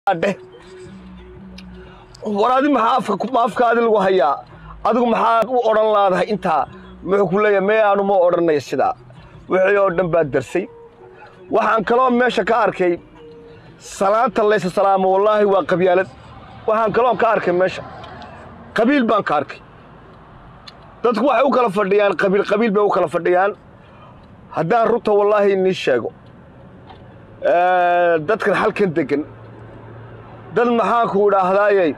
dheh war adi maxaa afka ku- ma afkaadi lagu hayaa adigu maxaa u odhan laadahay intaa muxuu ku leeyahay mee aanu ma odhanaya sidaa wixii oo dhan baa darsay waxaan kaloo meesha ka arkay salaanta laysa salaamo wallaahi waa qabyaalad waxaan kaloo ka arkay meesha qabiil baan ka arkay dadku waxay u kala fadhiyaan qabiil qabiil bay u kala fadhiyaan haddaan runta wallaahi inii sheego ee, dadkan halkan degan dad maxaan ku idhaahdaayey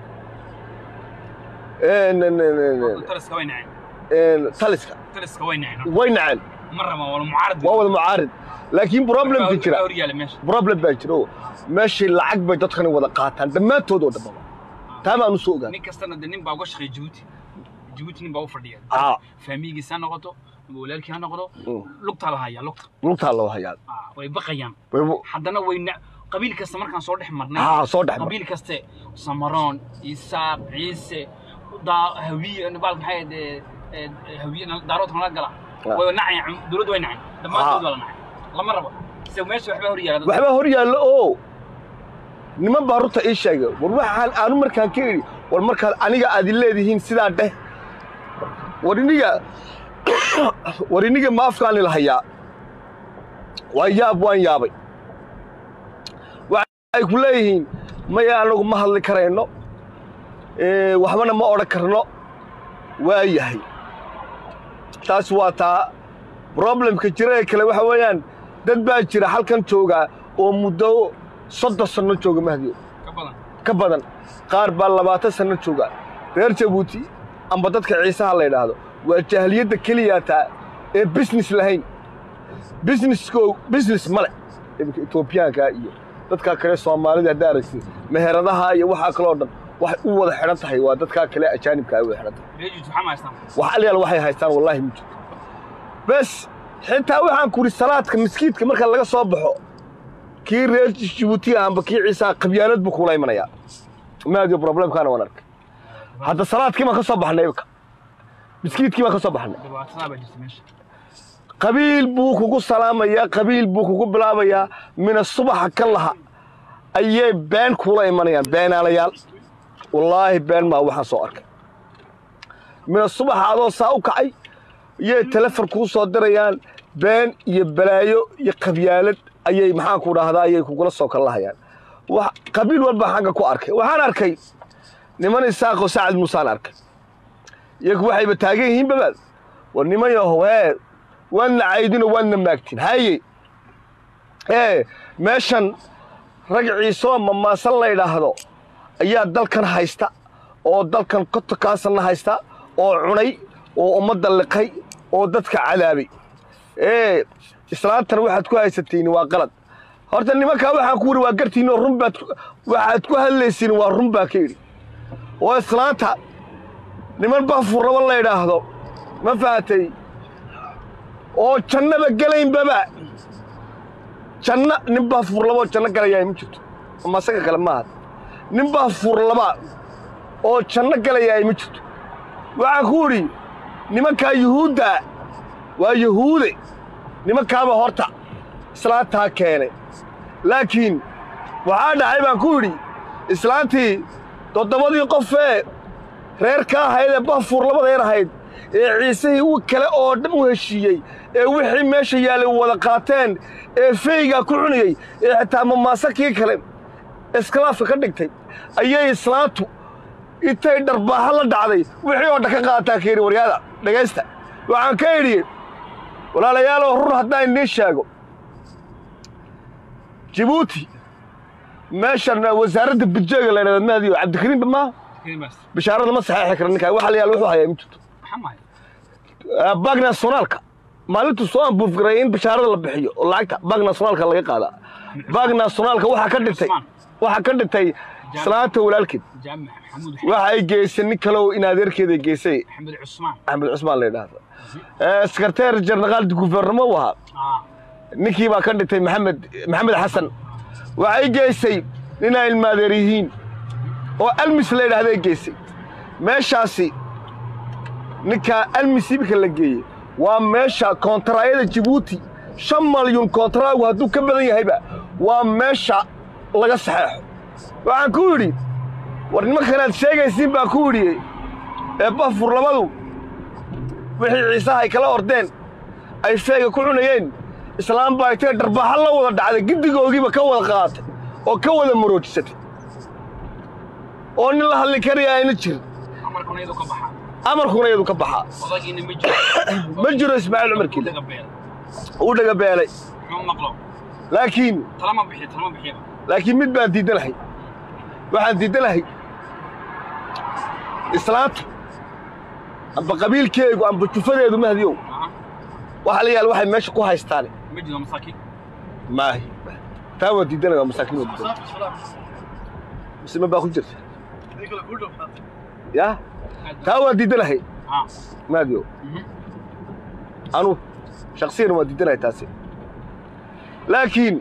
een, een, een, een, een, taliska way naceen een, taliska taliska way naceen way naceen ma raba wala mucaarad waa wada mucaarid laakiin problemka jira hor yaala meesha problem baa jira oo meeshii lacag bay dadkani wada qaataan dhammaantood oo dhanbaba taa baan u soo ogaan nin kastana de nin baa uga shaqeeya Djibouti Djibouti nin baa u fadhiya Aa. faamigiisa ha noqoto ama walaalkii ha noqdo Mm. lugtaa la hayaa lugta lugtaa loo hayaa Aa, way baqayaan Way- haddana way na qabiil kasta markaan soo dhex marnay aa soo dhex mar qabiil kaste samaroon isaaq ciise daa hawiye baalka maxay ahayd, ee, ee, hawiye nala- daaroodka nala gala Ah. way nacayaan dowladda way naceen dhammaantood waa la nacay lama rabo se meesha waxba hor yaala waxbaa hor yaallo oo niman baa runta ii sheegay war waxaan aanu markaan ka idhi war markaad aniga aad i leedihiin sidaa dheh war iniga war iniga ma afkaani la hayaa waa yaab waan yaabay waxay ku leeyihiin maya anagu ma hadli karayno ee, waxbana ma odhan karno waa yahay taas waa taa problemka jira ee kale waxa weeyaan dad baa jira halkan jooga oo muddo soddon sanno jooga mahdiyo ka badan ka badan qaar baa labaatan sanno jooga reer jabuuti amba dadka ciisaha la yidhaahdo waa jahliyadda keliyaataa ee business lahayn businessko business male iminka etoobiyaanka iyo dadkaa kale soomaalida haddaa aragtid meheradaha iyo waxaa kaloo dhan waxay u wada xidhan tahay waa dadkaa kale ajaanibka ay u wada xidhan tahay reejit waxaa ma haystaan wax alyaal waxay haystaan wallaahi ma jirto bes xitaa waxaan ku idhi salaadka miskiidka marka laga soo baxo kii reer jibuuti ahanba kii ciisaa qabyaalad buu kula imanayaa maadiyo problemkaana waan arkay hadda salaadkii baan ka soo baxnay imika miskiidkii baan ka soo baxnay dhibaatadaa baa jirta meesha qabiil buu kugu salaamayaa qabiil buu kugu bilaabayaa mina subaxa ka laha ayay been kula imanayaan beenaalayaal wallaahi been maa waxaan soo arkay mina subaxa adoo saa u kacay ayay telefon kuu soo dirayaan been iyo balaayo iyo qabyaalad ayay maxaan ku dhahdaa ayay kugula soo kallahayaan wax qabiil walba xagga ku arkay waxaan arkay niman isaaqoo sacad muusaan arkay iyagu waxayba taagan yihiin babaad war niman yahow hee waadna caydinoo waadna maagtin haye ee meeshan rag ciisoo mamaasan la yidhaahdo ayaa dalkan haysta oo dalkan kotokaasanna haysta oo cunay oo ummadda liqay oo dadka cadaabay ee islaantan waxaad ku haysatiin waa qalad horta nimankaa waxaan ku wiri waa gartiin oo run baad ku- waxaad ku hadlaysiin waa run baa ka yidhi oo islaanta niman bafur rabo la yidhaahdo ma fahatay oo jannaba gelaynbaba janno nin baa fuurlaboo janno galayaa ma jirto ama asaga kale maaha nin baa fuurlaba oo janno galayaa ma jirto waxaan ku idhi nimankaa yuhuudda waa yuhuude nimankaaba horta islaantaa keenay laakiin waxaa dhacay baan ku idhi islaantii toddobadii qofee reer ka ahayd ee bafuur labada yar ahayd ee ciisihii u kale oo dhan u heshiiyey ee wixii meesha yaallay wada qaateen ee feygaa ku cunayey ee xitaa mamaasakii kale iskalaafka ka dhigtay ayay islaantu intay dharbaaxa la dhacday wixii oo dhan ka qaataa ka yidhi waryaada dhegaysta waxaan ka idhi walaalayaalow run haddaan idiin sheego jibuuti meeshan wasaaradda budjeega la yidhahda mahdiyo cabdikariimba maaha kelimaas bishaarada ma saxeexi kara ninkaa waxa la yaal wuxuu hayaa ma jirto maxaa mahay baag nationaalka maalintuu soo ambuufgaray in bishaarada la bixiyo oo lacagta baag nationaalka laga qaadaa baag nationaalka waxaa ka dhintay waxaa ka dhintay islaanta walaalkeed jaamac maxamuud waxa ay geysay nin kale oo in adeerkeeda geysay maxamed cusmaan axmed cusmaan la yidhaahdo sekreteer jeneraal guvernamo u ahaa aa ninkii baa ka dhintay maxamed maxamed xasan waxay geysay ninaa ilmaadeer yihiin oo almis la yidhaahday geysay meeshaasi ninkaa almis imika la geeyey waa meesha koontaraayada jibuuti shan malyuun koontaraagu hadduu ka badan yahayba waa meesha laga saxeexo waxaan ku yidhi war nimankanaad sheegaysiin baan ku yidhi ee bafur labadu wixii ciisaha ay kala ordeen ay feega ku cunayeen islaam baa intay dharbaaxa la wada dhacday giddigoogiiba ka wada qaadatay oo ka wada maroojisatay oo nin la hadli karaya ayna jirin amarkuna iyadu ka baxa amarkuna iyadu ka baxaa odagiina ma jiro ma jiro ismaaciil cumarkiile daga beel uu dhagabeelay muxuu maqlo laakiin talama bixiyo talama bixiyaba laakiin mid baan diidanahay waxaan diidanahay islaanta amba qabiilkeegu amba jufadeedu mahdiyow aha waxa la yaal waxay meesha ku haystaan ma jiro masaakiin maahi taa waa diidanaya waa masaakiin waa diidanaya musliman baa ku jirta ya taa waa diidanahay ha mahdiyow mhm anu shaksiyan waa diidanahay taasi laakiin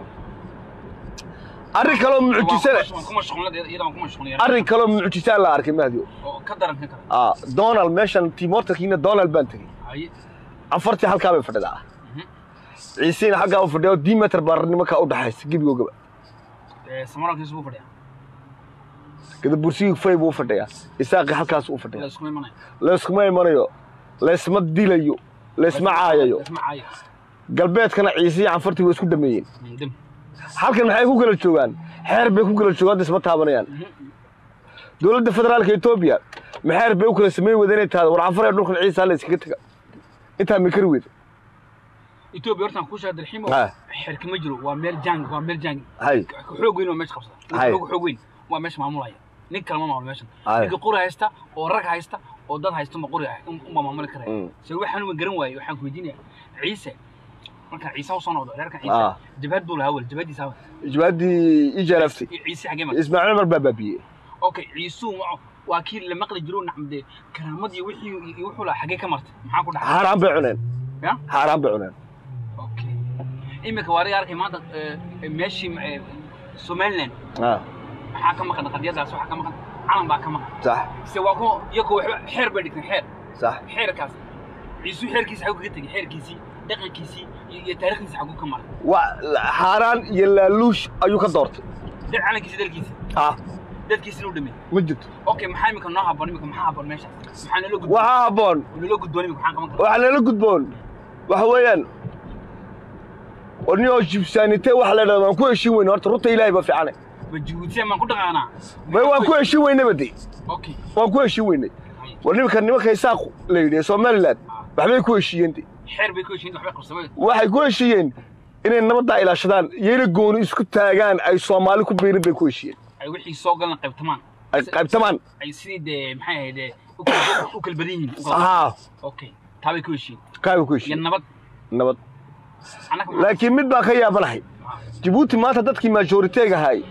arrin kaloo mucjisana waan ku mashquulnay iyada waan ku mashquulnay arrin kaloo mucjisaan la arkay mahdiyow oo ka daran kan kale ah donald meeshan timortarkiina donald baan tegey haye afartii halkaa bay fadhidaa mhm ciisiina xaggaa u fadhiya oo dimeter baa nimankaa u dhaxaysa gebigoogaba ee samarankiisu buu fadhiyaa gadabursigii fay buu u fadhiyaa isaaqi halkaas u ila fadhiya isku imanaya layskuma imanayo laysma dilayo laysma caayayo isma caayo galbeedkana ciisiya canfartii way isku dhameeyeen dim halkan maxay ku kala joogaan xeer bay ku kala joogaan hadda isma taabanayaan dowladda federaalka etoobiya maxeer bay u kala samayn wada inay tahdo war canfar ee dhulkan ciisa la iskaga taga intaa mikari weyda Ethiopia hortaan ku sheegay dalxiimo Ha. xirka ma jiro waa meel jang waa meel jang hay xoog weyn waa meesha qabsada Hay. xoog xoog weyn waa meesha maamulaya nin kale ma maamulo meeshan Hay. ninka qori haysta oo rag haysta oo dad haysta ma qori haysta uma maamuli karaya Mm. se waxaan uma garan waayey waxaan ku weydiinaya ciise markaan ciise usoo noqdo reerkan Ah. ciise jabhad buu lahaa wel jabhadiisa hawa jawaaddii ii jaalaftay ciise xagee marka ismaaciil umar baa baabiyey okay ciisuu waa- waa kii la maqli jiro nacmde karaamadii wixii iyo wuxuu lahaa xagee ka martay maxaa ku dhacay xaaraan bay cuneen ya xaaraan bay cuneen okay iminka waa ariga arkay maanta eh, eh, meeshii eh, somaliland ah maxaa ka maqan qadiyadaas waxaa ka maqan calan baa ka maqan sax se waa ku iyagoo waxba xeer bay dhigteen xeer sax xeerkaas ciisuu xeerkiisa xaguu kaga tegey xeerkiisii dhaqankiisii iyo iyo taariikhdiisa xaguu ka maray waa xaaraan iyo laaluush ayuu ka doortay dad calankiisa dalkiisa ah dadkiisina u dhameeyey ma jirto okay maxaa imika noo haboon imika maxaa haboon meeshaas maxaa nala gudboon waxaa habboon nala gudboon imika maxaan qaban karaa waxaa nala gudboon waxa weeyaan oniyoo jibsaanite waxa la dhahda waan ku heshin weyne horta runta ilaahay baa fiicane ma jibuutiya maan ku dhaqaanaa may waan ku heshin weynaba de okay waan ku heshin weynay war nimanka nimanka isaaq la yidhi ee somaliland waxbay ku heshiiyeen de xeer bay ku heshiin waxbay qabsamay waxay ku heshiiyeen inay nabaddaa ilaashadaan iyana gooni isku taagaan ay soomaali ku biirin bay ku heshiiyeen ay wixii soo galan qaybtamaan ay qaybtamaan ay sidii dee maxay ahayd dee u kala- u kala badan yihiin u kala- haa okay taa bay ku heshiin kaabay ku iyo heshiiyeen nabad nabad annaga maxaa- laakiin mid baan ka yaabanahay jabuuti maanta dadkii majoriteega ahaay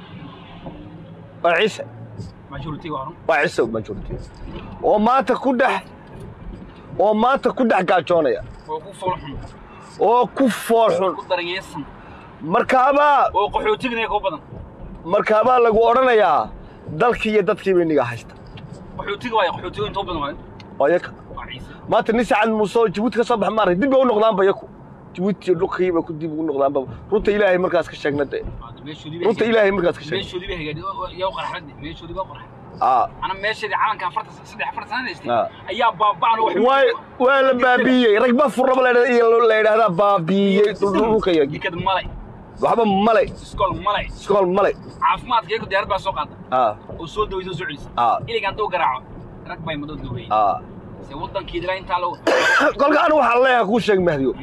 waa ciise majority waa run waa ciise majority oo maanta ku dhex oo maanta ku dhex gaajoonaya oo ku fool xun oo ku fool xun ku daranyeysan markaabaa oo qaxootigana ka badan markaabaa lagu odhanayaa dalkii iyo dadkii bay niga haysta qaxootiga waayo qaxootiga intoo badan waayo oo yaka waa ciise maanta nin sacad muuse oo jabuuti ka soo bax maaray dib bay u noqdaanba yaku jabuuti iyo dhulkii bay ku dib ugu noqdaanba runta ilaahay markaas ka sheegna de meeshoodii bay runta ilaahay markaas ka sheegna meeshoodii bay hagaajiyeen yaa qarxad meeshoodii baa qarxad aa ana meesheedii calanka afarta saddex afarta sana haystay Ah. ayaa baaba'an oo waay waa la baabiiyey rag ba furraba la yidhahda- iyo la yidhaahdaa baabiiyey dhulka yagi jikad malay waxba malay iskool malay iskool malay caafimaadka iyagu diyaarad baa soo qaada aa oo soo daway soo socaysa aa iliga hadduu garaaco rag bay madoo daweeyey aa se waddankeedila intaa lagu kolka anu waxaan leeyahay kuu sheeg mahdiyo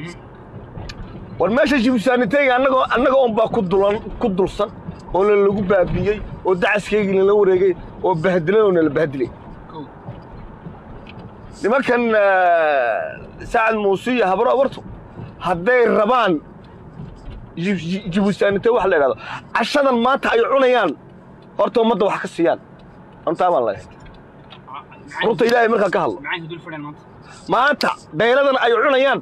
war meesha jibsaaniteyga annagoo annaga unbaa ku dulan ku dulsan oo la lagu baabiiyey oo dacaskaygii lala wareegay oo bahdilan oo nala bahdilay kow nimankan eh, sacad muuse iyo habro abartu hadday rabaan jib- jib- jibusaanite waxa la yidhahdo cashadan maanta ay cunayaan horta ummadda wax ka siiyaan runtaa baan leeyahay runta ilaahay markaa ka hadlo maxay dul fadhiyaan maanta maanta dayladan ay cunayaan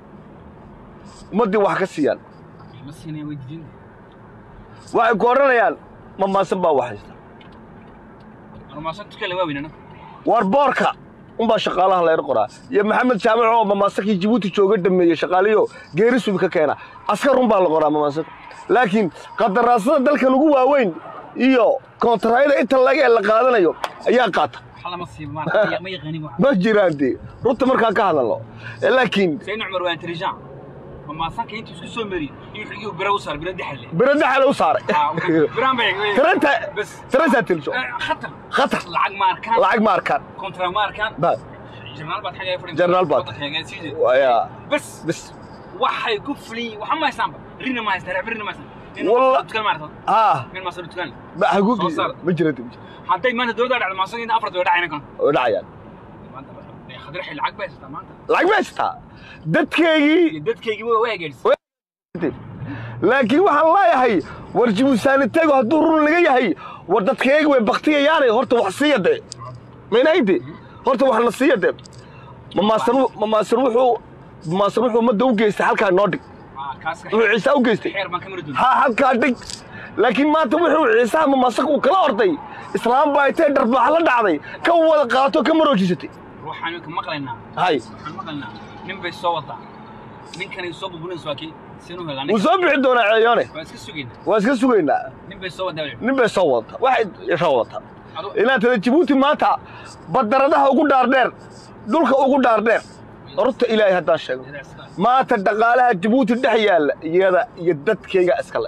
ummaddii wax ka siiyaan ma siinaya way diidin waxay ku odhanayaan mamaasan baa wax haysta armaasan tukale waa weynana war boorka unbaa shaqaalaha layr qoraa iyo maxamed jaamac oo mamaasankii jibuuti jooga dhameeyey shaqaaliyo geeri subi ka keena askar unbaa la qoraa mamaasanka laakiin qadaraasada dalkan ugu waaweyn iyo kontarayada inta laga ee la qaadanayo ayaa qaata wax lama siibo maarata ma yaqaanin wax ma jiraan dee runta markaan ka hadalno laakiin sayid cumar waa intelligent ma maasanka intuu isku soo mari iyo xigii bira u saar bira daxalle biro daxala u saaray biraan bay taranta bas tarantaa tiliso khatar khatar lacag ma arkaan lacag ma arkaan kontra ma arkaan ba jarnaal baad xagee fadhin Jarnaal baad. waya bas bis waxay ku fulin waxa ma haystaanba rina ma haystaan reer rina ma haystaan Walla- dukaan ma aragtad ah min maasoo dukaan ba hagu Soo saar. ma jiraan dee, ma jiraan. hadday maanta dowladda dhacdo maasoo inta afar way dhacayna kan oo dhacayaan maanta khadir xil lacag bay haystaa maanta lacag ma haystaa dadkeygii iyo dadkaygii waa waa gaadhis laakiin waxaan leeyahay war jibuusaanitegu hadduu run laga yahay war dadkayga way baktiyayaane horta wax siiya dee maynayde horta wax na siiya dee mamaasan mamaasan wuxuu mamaasan wuxuu ummadda u geystay halkaa noo dhig kaas wuxuu ciise u geystay xeer baan ka mari doonaa ha halkaa dhig laakiin maanta wuxuu ciisaha mamaasan uu kala orday islaam baa intay dharbaax la dhacday ka wada qaato ka maroojisatay ruuxaan ka maqlaynaa hay waxaan maqlaynaa nin bay soo wadaa ninkanay soo buburinaysa waa kii sinu helaa wuu soo bixi doonaa ceeyoone waa iska sugaynaa waa iska sugaynaa nin bay soo wadaa nin bay soo wadata waxay soo wadataa adu inaad tada jabuuti maanta badaradaha ugu dhaardheer dhulka ugu dhaardheer horta ilaahay haddaan sheego maanta dhaqaalaha jabuuti dhex yaalla iyada iyo dadkayga iskale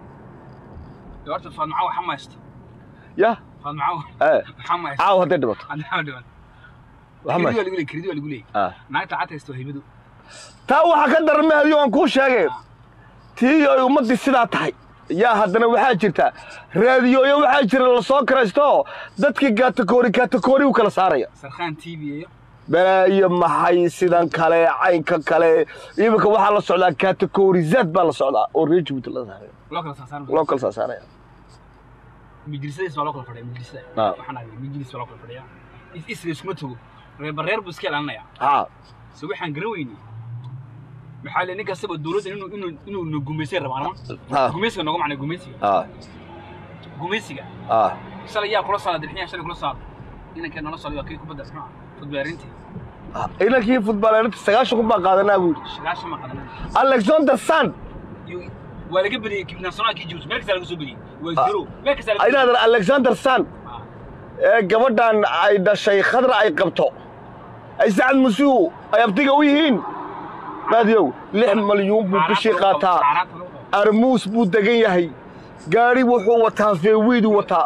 horta faadmaca waxa ma haysto yah faadmaca ee waxa ma haysto caaw hadday dhimato adnaa dhiban waxa ma kiridi waa lagu leeyahay kiridi waa lagu leeyahay ah naagta cad haysto waa hibadu taa waxaa ka daran mahadiyo aan kuu sheegay tii ay ummaddii sidaa tahay yaa haddana waxaa jirta raadiyooyo waxaa jira la soo karaysto dadkii kaatakoori kaatakoori u kala saaraya sarkhaan tv iyo balaayo maxay sidan kale caynka kale iminka waxaa la socdaa kaatakoorizaad baa la socdaa oo reer jabuuti la saaraya loo kala saasaan loo kala saasaaraya majlisadiis waa loo kala fadhiya majlisada Ah. waxaan ahay majlis waa loo kala fadhiya is isla iskuma tago reerba reer buu iska ilaalinaya haa se waxaan garan weynay maxaa le nin kastaba dowladda inuu inuu inuu na gumaysay rabaa ma Ah. gumaysiga nooga macnay gumaysiga haa gumaysiga haa shalay yaa kula socda dirxiyaa shalay kula socda inankee nala socday waa kii kubadda muxuu ah futbaarintii inankii futbaaleerinta sagaashan kun baa qaadanaa buu yidhi shagaashan ma qadan alexander sand Iyo- waa laga badiyey nationalkii jibus meel kasta laga soo badiyey waa zero meel kasta laga soo inaadan alexander sand badiyey. ee gabadhan ay dhashay khadra ay qabto ay sacad musiihu ay abtiga u yihiin maadiyow lix malyuun buu bishii qaataa Saaraanta lagu qabo. armuus buu degan yahay gaadhi wuxuu wataa feewiiduu wataa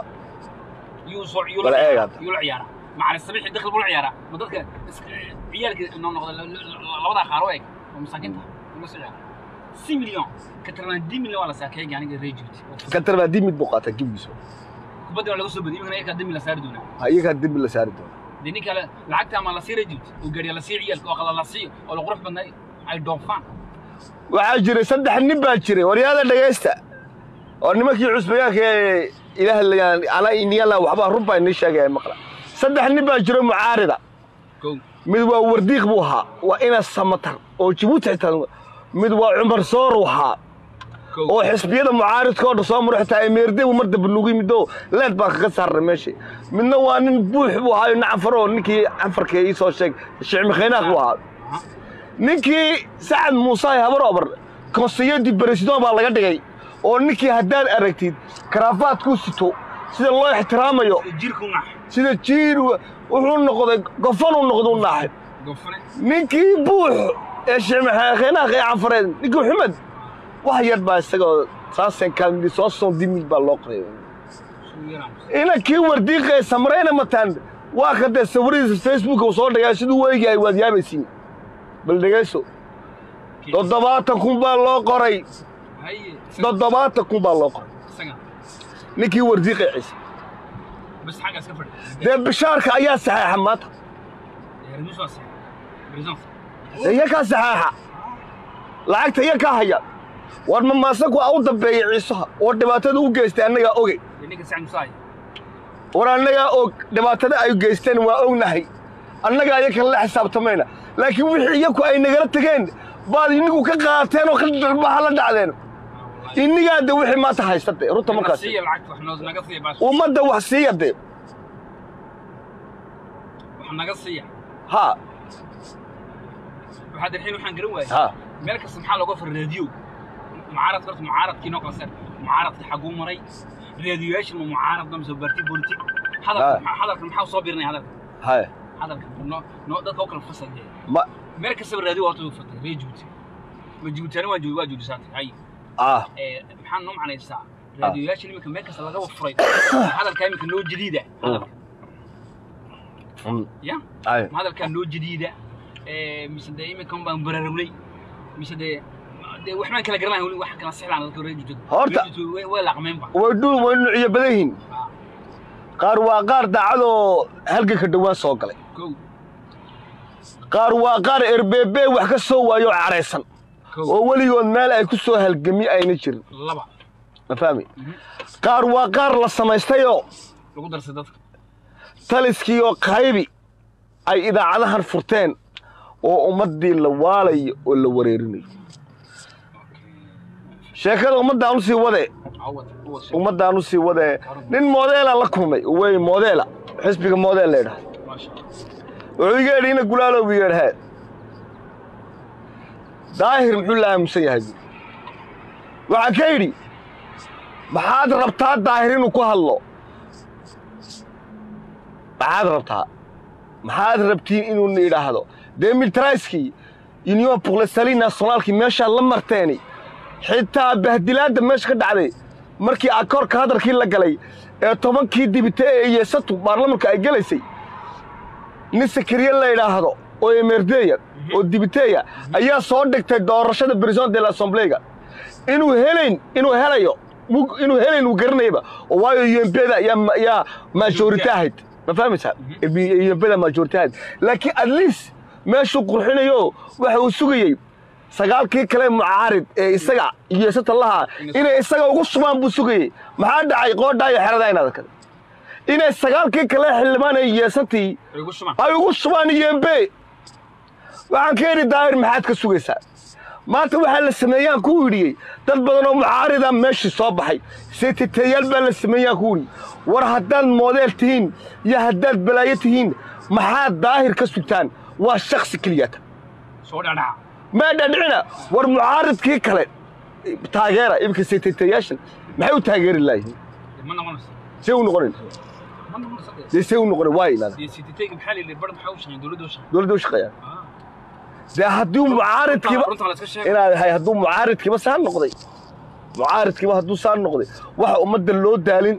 yuu soo yuu Wala la eeg ciyaara hadda. yuu la ciyaara macalin sabiixi dakhli buu la ciyaaraa ma dadka is- ciyaalka noo noqda la- la- la- labadaa qaar u eg oo masaakiinta uma soo ciyaara si milyan ka tirnaan di milyan waa la saakeeyay aniga reer Djibouti ka tarbaa dimid buu qaataa gibigiisa kubadda waa laga soo badiyay imikana iyakaa dimi la saari doonaa Ha, iyagaa dimbi la saari doona dee ninka le- lacagta ama la sii reer Djibouti oo gaadhiya la sii ciyaalka oo qala la sii oo la qurux badnaa ay dhoofaan waxaa jiray saddex nin baa jiray waryaada dhegaysta oo nimankii cusbayaanka ee ilaah layaan ana iniyala waxbaa run baa inii sheegaya maqla saddex nin baa jiro mucaarida kow mid waa wardiiq buu ahaa waa ina samatar oo jabuuti xitaa mid waa cumar soor uu ahaa kow oo xisbiyada mucaaridkoo dhan soo maro xitaa emeerde buu mar dambe nugu yimido leed baa kaga saarnay meeshii midna waa nin buux buu ahaayo nin canfar oo ninkii canfarka ii soo sheeg sheekh mikhaynaaq buu ahaa Aha. ninkii sacad muuse habar obar konseyadii beresidon baa laga dhigay oo ninkii haddaad aragtid karaafaadkuu sito sida loo ixtiraamayo jirku nax sida jiir wuxuu noqday gofanuu noqduu naaxay gofane ninkii buux ee sheekh ee canfareed ninkii xumed wax yar baa isagoo saasen kaalmidi soo son dimil baa loo qoray suu yaraan inankii wardiiqee samrayna mataan waa ka dee sawiradiisa facebook uu soo dhigay siduu u eegyahay waad yaabaysiin bal dhegayso toddobaatan kun baa loo qoray haye toddobaatan kun baa loo qoray isaga ninkii wardiiqee ciise bas xagga iska fadhi dee bishaarka ayaa saxeexa maanta reermis waa sax brisance dee iyakaa saxeexa lacagta iyakaa haya war mamaasanku aa u dambeeyey ciisaha oo dhibaatada u geystay annagaa ogey ninka sac musaay war annagaa og dhibaatada ay geysteen waa ognahay annagaa iyakan la xisaabtamayna laakiin wixii iyaku ay nagala tegeen baad inigu ka qaateen oo ka darbaha la dhacdeen inigaa de wixii maanta haystate runta markaas siiya lacagta wax noo naga siiya baas ummadda wax siiya de wax naga siiya ha waxaa darxiin waxaan garan waayay ha meel kasta maxaa looga fara raadiyo mucaarad horta mucaaradkii noo kala seer mucaaradka xaguu maray raadiyoyaasha ma mucaaradna mise barti politik Ah. hadalka hadalka maxaa soo birinay hadalka haye hadalka no no dadka u kala fasal dee ma meel kastaba raadiyo waa tuu fatay ree Djibouti ma Djiboutiana waa Djibouti waa Djibouti saatay hay ah ee maxaa noo macnaysaa raadiyoyaasha iminka meel kasta laga furay hadalka iminka noo jadiida hadalka mm, ya haye ma hadalkaa noo jadiida ee mise dee iminkan baan baraarugnay mise dee dee waxbaan kala garanayn weli wax kala sixlaan dadka ree Djibouti Horta- Ree Djibouti way- way laaqmeenba way dhul way nuucyo badan yihiin Ah, qaar waa qaar daacadoo halganka dhowaan soo galay kow qaar waa qaar erbeebe wax ka soo waayo oo cadhaysan kow oo weligood meel ay ku soo halgami ayna jirin laba ma fahmi Mhm. qaar waa qaar la samaystayoo lagu darsay dadka taliskii oo qaybi ay idaacadahan furteen oo ummaddii la waalayo oo la wareerinayo sheekada ummaddaan usii wade awad awad sheeg ummaddaan usii wade nin modeela la kulmay wey modeela xisbiga modeel la yidhaha maasha wuxuu iga yidhi ina gulaalow iga yidhahee daahir muxuu la aamusan yahay buuri waxaan ka yidhi maxaad rabtaa daahir inuu ku hadlo maxaad rabtaa maxaad rabtiin inuu na idhaahdo dee militariskii union pour le salut nationalkii meeshaad la marteeni xitaa bahdilaadda meesha ka dhacday markii akoorka hadalkii la galay ee tobankii dibite ee yeesatu baarlamanka ay gelaysay nin sakariye la yidhaahdo oo emerdeya oo dibiteya ayaa soo dhigtay doorashada president de l'assemblega inuu helayn inuu helayo wuu- inuu helayn uu garanayaba oo waayo UMP-da ayaa ma- ayaa majority ahayd ma fahmaysaa UMP-da majority ahayd laakiin at least meeshuu qurxinayo waxa uu sugayey sagaalkii kale mucaarid ee isaga yeesata lahaa inay isaga ugu shubaan buu sugayey maxaa dhacay qoodhaa iyo xeradaa inaad arkada inay sagaalkii kale xildhibaan ee yeesatii igu shuma ay ugu shubaan yembe waxaan ka yidhi daahir maxaad ka sugaysaa maanta waxaa la sameeyaan ku idhiyey dad badan oo mucaarida meeshii soo baxay seetitayaal baa la sameeyaan ku idhi war haddaad moodeel tihiin iyo haddaad balaayo tihiin maxaad daahir ka sugtaan waa shaksi keliyata soo dhadhaca ma dhadhicina war mucaaridkii kale taageera iminka seetitayaashan maxay u taageeri laayihiin ma noqonayso see u noqonin ma noqonayso dee dee see u noqonin waa ilaada dee sititayga maxaa la yidhi bar maxaa u shaqeyn dowladda u shaqeyn dowladda u shaqeeyaan dee haddii mucaaridkiiba runta la iska sheego inaad hay hadduu mucaaridkiiba saa noqday mucaaridkiiba hadduu saa noqday waxa ummadda loo daalin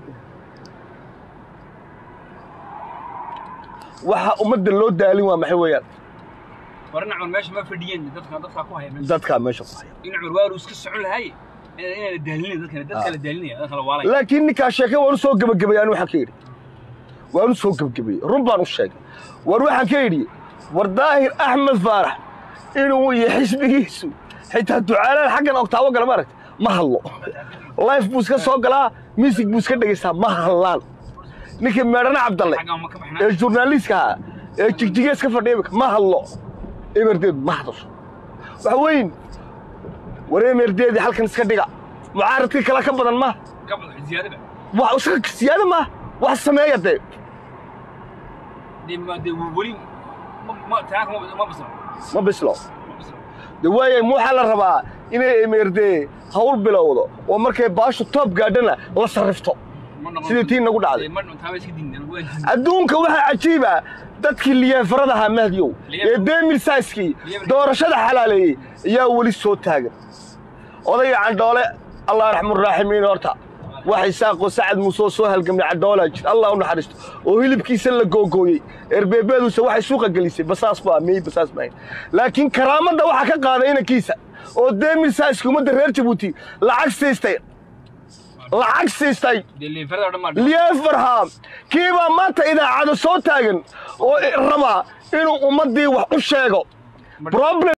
waxa ummadda loo daalin waa maxay weeyaan war dhinac meesha ma fadhiyeen dadka dadka ku haya meesha dadkaa meesha ku haya dhinac waaru iska socon lahay inay la daalinayn dadkana dadka la daalinaya dadka la waalay laakiin ninkaa sheekay waan u soo gebagabayay anu waxaan ka yidhi waan u soo gebagabayey run baan u sheegay war waxaan ka yidhi war daahir axmed faarax inuu iyo xisbigiisu xitaa ducaalaan xaggan ogtaabo gala ma aragta ma hadlo life buu iska soo galaa music buu iska dhegaysaa ma hadlaan ninkii meedhana cabdalle xagga ma ka ee baxnaa journaliistka ahaa ee jigjigees ka fadhiya imika ma hadlo emerdeed ma hadasho waxa weyn war emerdeedii halkan iska dhiga mucaaradkii kale ka badan ma ka badan ziyaadaba wax isaga siyaada ma wax sameeya dee dee ma dee weli ma ma taanka ma ma basro ma bislo ma basro de waayay ma waxaa la rabaa inay emerdee hawl bilowdo oo markay baashu toob gaadhana la sarrifto ma noqon sidii tii nagu dhacday ma taaba iska diidan waan diidan adduunka waxaa cajiiba dadkii liyaanfaradahaa mahdiyow ee demil saiskii doorashada xalaaleeyey ayaa weli soo taagan odayga candhoole allah raxmuraaximiin horta wax isaaqoo sacad muusoo soo halgamay candhoolaa jir allah u naxariisto oo hilibkiisa la googooyey erbeebeeduuse waxay suuqa gelisay basaas baa miyey basaas maahayn laakiin karaamadda waxaa ka qaaday inankiisa oo demil saiski ummadda reer jabuuti lacag siistay lacag siistay dee leefarada oo dhan ma liyefarham kiibaa maanta idaacada soo taagan oo rabaa inuu ummaddii wax u sheego problem